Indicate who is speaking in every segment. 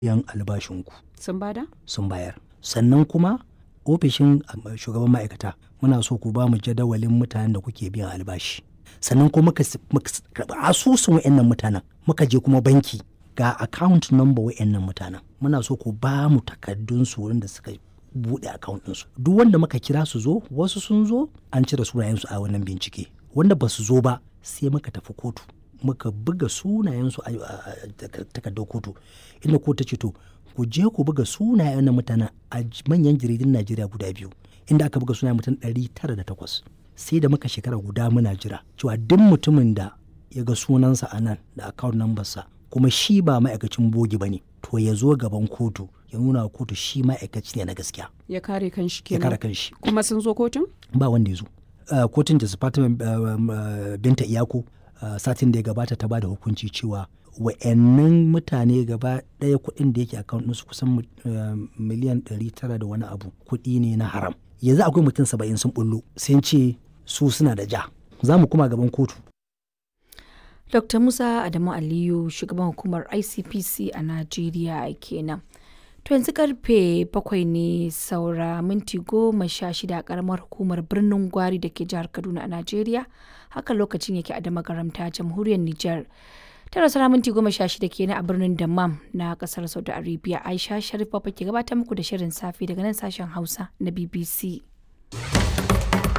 Speaker 1: biyan albashinku
Speaker 2: Sun bada?
Speaker 1: sun bayar sannan kuma ofishin um, shugaban ma'aikata muna so ku ba mu jadawalin mutanen da kuke biyan albashi sannan kuma muka s- muka s- karɓi asusun wa'annan mutanen muka je kuma banki ga account number wa'annan mutanen muna so ku ba mu takardun su wurin da suka buɗe account ɗinsu duk wanda muka kira su zo wasu sun zo an cire sunayensu a wannan bincike wanda ba su zo ba sai muka tafi kotu muka buga sunayensu a a- a takar- takardar kotu inda kotu ta ce to ku je ku buga sunayen na mutanen a j- manyan jaridun najeriya guda biyu inda aka buga sunayen mutum 908 sai da muka shekara guda muna jira cewa duk mutumin da ya ga sunansa a nan da account number sa kuma shi ba ma'aikacin bogi ba ne to ya zo gaban kotu ya nuna wa kotu shi ma'aikaci ne na gaskiya
Speaker 2: Ya kare kanshi
Speaker 1: ya
Speaker 2: kenan.
Speaker 1: kare kanshi
Speaker 2: Kuma sun zo kotun?
Speaker 1: ba wanda ya zo Uh, kotun da Fatima uh, um, uh, binta iyako uh, satin da ya gabata ta bada hukunci cewa wa'annan mutane gaba ɗaya kuɗin da yake account ɗinsu kusan mu- uh, miliyan 900 da wani abu kuɗi ne na haram yanzu akwai mutum saba'in sun bullo sun ce su suna da ja za mu kuma gaban kotu
Speaker 3: Dr. Musa Adamu Aliyu shugaban hukumar ICPC a Najeriya kenan. To yanzu karfe bakwai ne saura minti goma sha shida a karamar hukumar birnin Gwari da ke jihar Kaduna a Najeriya. Haka lokacin yake a damagaramta jamhuriyar Nijar. Tara saura minti goma sha shida kenan a birnin Dammam na kasar Saudi Arabia. Aisha Sharif Baba ke gabatar muku da shirin safe daga nan sashen Hausa na BBC.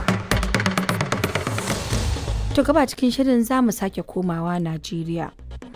Speaker 3: To gaba cikin shirin za mu sake komawa Najeriya.